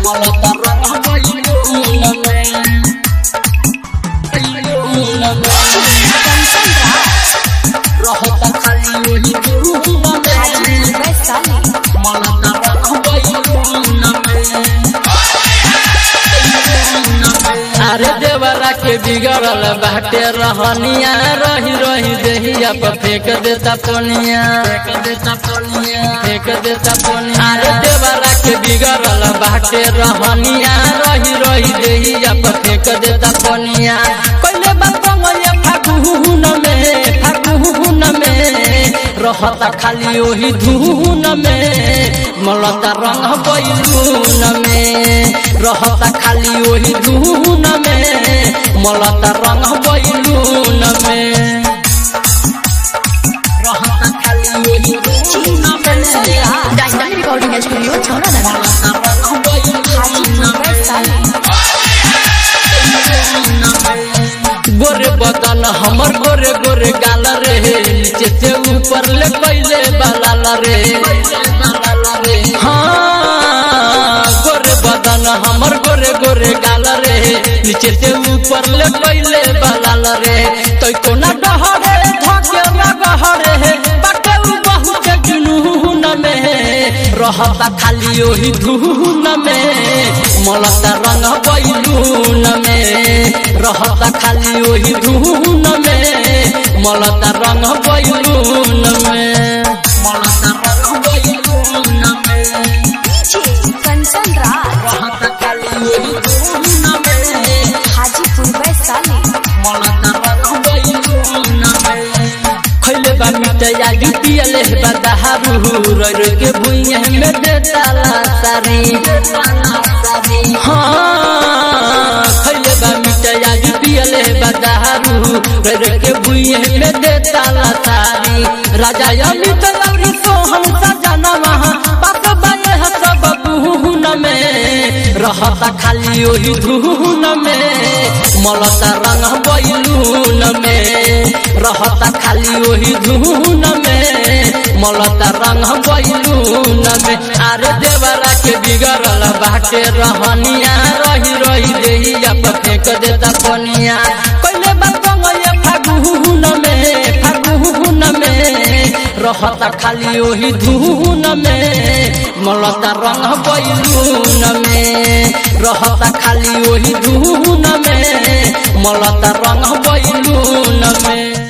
मलता रंग बैलून में बैलून में रहता खाली वही धूम में मलता रंग बैलून में अरे देवरा के बिगड़ल बाटे रहनिया रही रही देहिया पर फेंक देता पनिया फेंक देता पनिया फेंक देता पनिया अरे देवरा के बिगड़ल बाटे रहनिया रही रही देहिया पर फेंक देता पनिया कोइले बंगलिया फागुन में फागुन में रहता खाली ओही धुन में मलता रंग बैलून में रहता खाली ओही धुन में मलता रंग बैलून में रहता खाली वही धूम में डायनामिक रिकॉर्डिंग स्टूडियो छौड़ा मलता रंग बैलून में गोरे बदन हमर गोरे गोरे गाल रे नीचे से ऊपर ले पहले बालाल रे हाँ गोरे बदन हमर गोरे गोरे गाल रे नीचे से ऊपर ले पहले बालाल रे तो कोना डहरे धके ना गहरे बाटे उ बहुत जुनून में रहता खाली ओही धुन में मलता रंग बैलून में रहता खाली ओही धुन में मलता रंग बैलून में मलता रंग बैलून में कंचन राज रहता खाली वही धूम में हाजीपुर वैशाली मलता रंग बैलून में खैले बा मिटया गिटियले बा दहारू रोय रोय के भुइया में देता ला सारी हाँ खैले बा मिटया गिटियले बा दहारू रोय रोय के भुइया में देता ला सारी राजा अमित लौरी सोहन सजना वहाँ पास बाए सब बुहन में रहता खाली ओही धुन में मलता रंग बैलून में रहता खाली ओही धुन में मलता रंग बैलून में अरे देवरा के बिगड़ल बाटे रहनिया रही रही देहिया पर फेंक देता पनिया कोइले बंगलिया फागुन में फागुन में रहता खाली ओही धुन में मलता रंग बैलून में रहता खाली ओही धुन में मलता रंग बैलून में